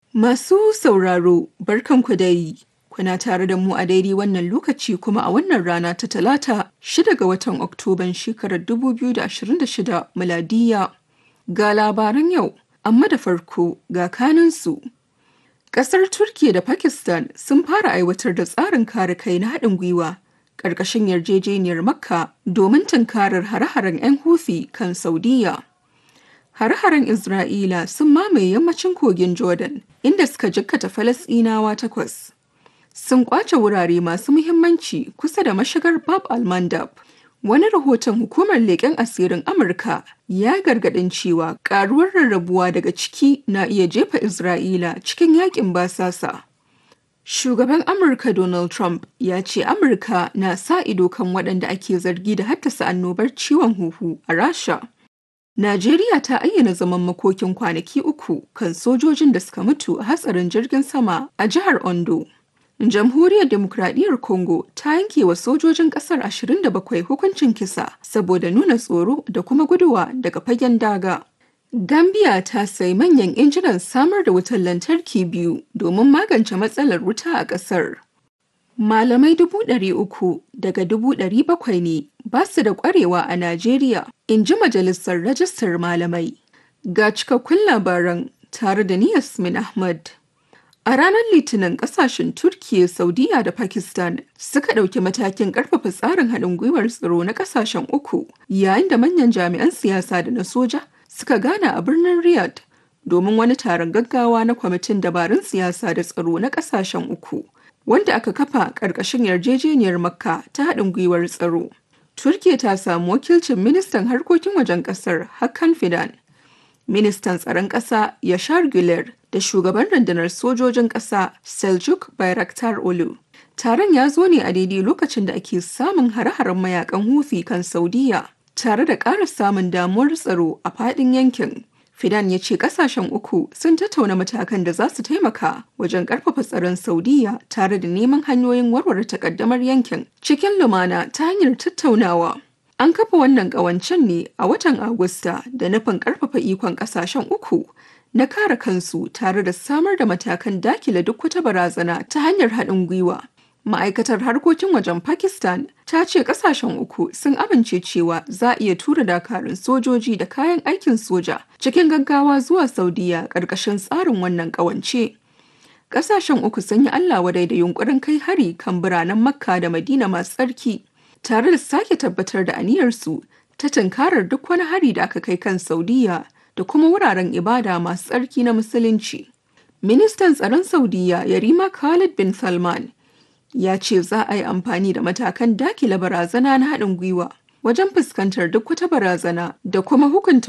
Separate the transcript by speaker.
Speaker 1: Masu sauraro, barkanku dai. Kuna tare da mu a daidai wannan lokaci kuma a wannan rana ta talata shida ga watan Oktoban shekarar 2026 miladiya. Ga labaran yau, amma da farko ga kanunsu. Ƙasar Turkiyya da Pakistan sun fara aiwatar da tsarin kare kai na haɗin gwiwa ƙarƙashin yarjejeniyar Makka domin tunkarar hare-haren 'yan Houthi kan Saudiyya. Hare-haren Isra'ila sun mamaye yammacin kogin Jordan inda suka jikkata Falasɗinawa takwas. Sun ƙwace wurare masu muhimmanci kusa da mashigar Bab al-Mandab. Wani rahoton hukumar leƙen asirin Amurka ya gargaɗin cewa ƙaruwar rarrabuwa daga ciki na iya jefa Isra'ila cikin yaƙin basasa. Shugaban Amurka Donald Trump ya ce Amurka na sa ido kan waɗanda ake zargi da haddasa annobar ciwon huhu a Rasha. Najeriya ta ayyana zaman makokin kwanaki uku kan sojojin da suka mutu a hatsarin jirgin sama a jihar Ondo. Jamhuriyar Demokradiyyar Congo ta yanke wa sojojin kasar 27 hukuncin kisa saboda nuna tsoro da kuma guduwa daga fagen daga. Gambia ta sayi manyan injinan samar da wutar lantarki biyu domin magance matsalar wuta a ƙasar. Malamai dubu ɗari uku daga dubu ɗari bakwai ne ba su da ƙwarewa a Najeriya, in ji Majalisar Rajistar Malamai. Ga cikakkun labaran tare da ni Yasmin Ahmad. A ranar Litinin ƙasashen Turkiyya, Saudiya da Pakistan suka ɗauki matakin ƙarfafa tsarin haɗin gwiwar tsaro na ƙasashen uku, yayin da manyan jami'an siyasa da na soja suka gana a birnin Riyadh domin wani taron gaggawa na kwamitin dabarun siyasa da tsaro na ƙasashen uku. wanda aka kafa ƙarƙashin yarjejeniyar makka ta haɗin gwiwar tsaro. Turkiya ta samu wakilcin ministan harkokin wajen ƙasar Hakan Fidan, ministan tsaron ƙasa Yashar Güler da shugaban rundunar sojojin ƙasa Seljuk Bayraktar Olu. Taron ya zo ne a daidai lokacin da ake samun hare-haren mayakan Houthi kan Saudiya, tare da ƙara samun damuwar tsaro a faɗin yankin. Fidan ya ce kasashen uku sun tattauna matakan da za su taimaka wajen karfafa tsaron Saudiya tare da neman hanyoyin warware takaddamar yankin cikin lumana ta hanyar tattaunawa. An kafa wannan ƙawancen ne a watan Agusta da nufin karfafa ikon kasashen uku na kare kansu tare da samar da matakan dakile duk wata barazana ta hanyar haɗin gwiwa. Ma'aikatar harkokin wajen Pakistan ta ce kasashen uku sun amince cewa za a iya tura dakarun sojoji da kayan aikin soja cikin gaggawa zuwa Saudiya ƙarƙashin tsarin wannan ƙawance. Kasashen uku sun yi Allah wadai da yunkurin kai hari kan biranen Makka da Madina masu tsarki, tare da sake tabbatar da aniyarsu ta tunkarar duk wani hari da aka kai kan Saudiya da kuma wuraren ibada masu tsarki na Musulunci. Ministan tsaron Saudiya Yarima Khalid bin Salman ya ce za a yi amfani da matakan dakile barazana na haɗin gwiwa wajen fuskantar duk wata barazana da kuma hukunta